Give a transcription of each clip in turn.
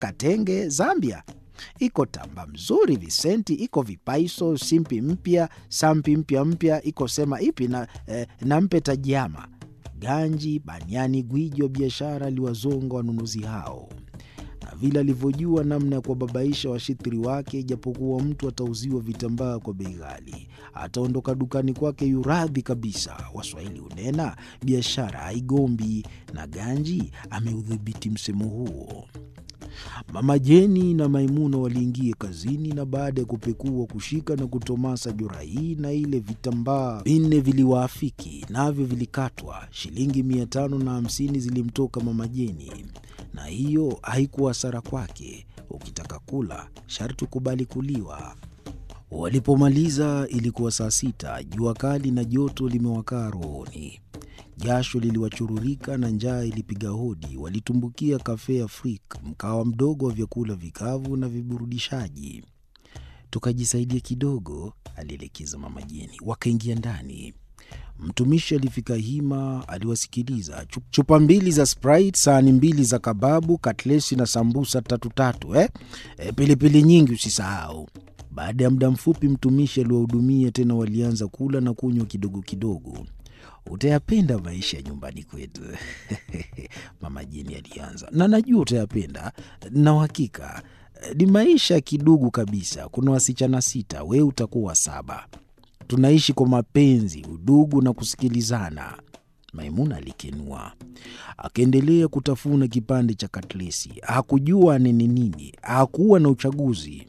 Katenge, Zambia. Iko tamba mzuri Visenti, iko vipaiso, simpi mpya, sampi mpya mpya, iko sema ipi na, eh, na mpe tajiama. Ganji, baniani, gwiji wa biashara aliwazonga wanunuzi hao na vile alivyojua namna ya kuwababaisha washitiri wake. Ijapokuwa mtu atauziwa vitambaa kwa bei ghali, ataondoka dukani kwake yuradhi kabisa. Waswahili hunena biashara haigombi, na Ganji ameudhibiti msemo huo. Mama Jeni na Maimuna waliingia kazini, na baada ya kupekua, kushika na kutomasa jora hii na ile, vitambaa vinne viliwaafiki, navyo vilikatwa. Shilingi mia tano na hamsini zilimtoka Mama Jeni, na hiyo haikuwa hasara kwake. Ukitaka kula sharti ukubali kuliwa. Walipomaliza ilikuwa saa sita. Jua kali na joto limewakaa rohoni, jasho liliwachururika na njaa ilipiga hodi. Walitumbukia Cafe Afrique, mkawa mdogo wa vyakula vikavu na viburudishaji. Tukajisaidia kidogo, alielekeza Mama Jeni. Wakaingia ndani. Mtumishi alifika hima, aliwasikiliza. Chupa mbili za Sprite, sahani mbili za kababu, katlesi na sambusa tatu tatu, eh? E, pilipili nyingi usisahau. Baada ya muda mfupi, mtumishi aliwahudumia tena. Walianza kula na kunywa kidogo kidogo. Utayapenda maisha ya nyumbani kwetu Mama Jeni alianza, na najua utayapenda na uhakika. Ni maisha ya kidugu kabisa. Kuna wasichana sita, wewe utakuwa saba. Tunaishi kwa mapenzi, udugu na kusikilizana. Maimuna alikenua, akaendelea kutafuna kipande cha katlesi. Hakujua anene nini, hakuwa na uchaguzi.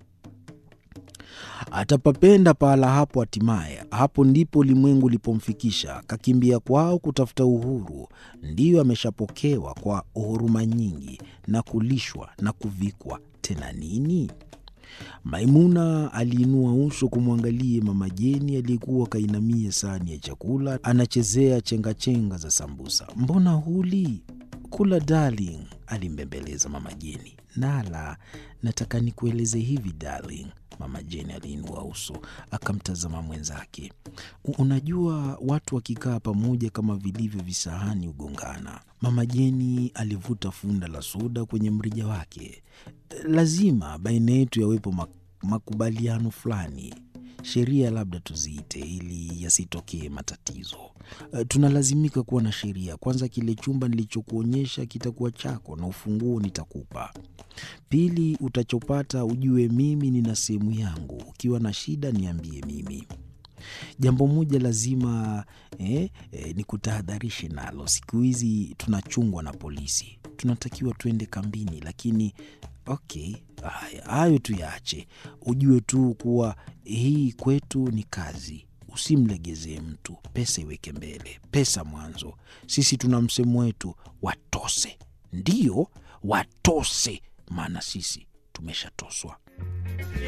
Atapapenda pahala hapo. Hatimaye hapo ndipo ulimwengu ulipomfikisha. Kakimbia kwao kutafuta uhuru, ndiyo ameshapokewa kwa huruma nyingi na kulishwa na kuvikwa. Tena nini? Maimuna aliinua uso kumwangalie Mama Jeni aliyekuwa kainamia sahani ya chakula, anachezea chengachenga za sambusa. Mbona huli? Kula darling, alimbembeleza Mama Jeni. Nala, nataka nikueleze hivi darling. Mama Jeni aliinua uso akamtazama mwenzake. Unajua, watu wakikaa pamoja kama vilivyo visahani hugongana. Mama Jeni alivuta funda la soda kwenye mrija wake. Lazima baina yetu yawepo makubaliano fulani, sheria labda tuziite, ili yasitokee matatizo. Tunalazimika kuwa na sheria. Kwanza, kile chumba nilichokuonyesha kitakuwa chako na ufunguo nitakupa. Pili, utachopata ujue mimi nina sehemu yangu. Ukiwa na shida niambie mimi. Jambo moja lazima eh, eh, ni kutahadharishe nalo. Siku hizi tunachungwa na polisi, tunatakiwa tuende kambini, lakini okay, haya hayo tuyaache. Ujue tu kuwa hii kwetu ni kazi. Usimlegezee mtu, pesa iweke mbele, pesa mwanzo. Sisi tuna msemo wetu, watose. Ndiyo, watose, maana sisi tumeshatoswa.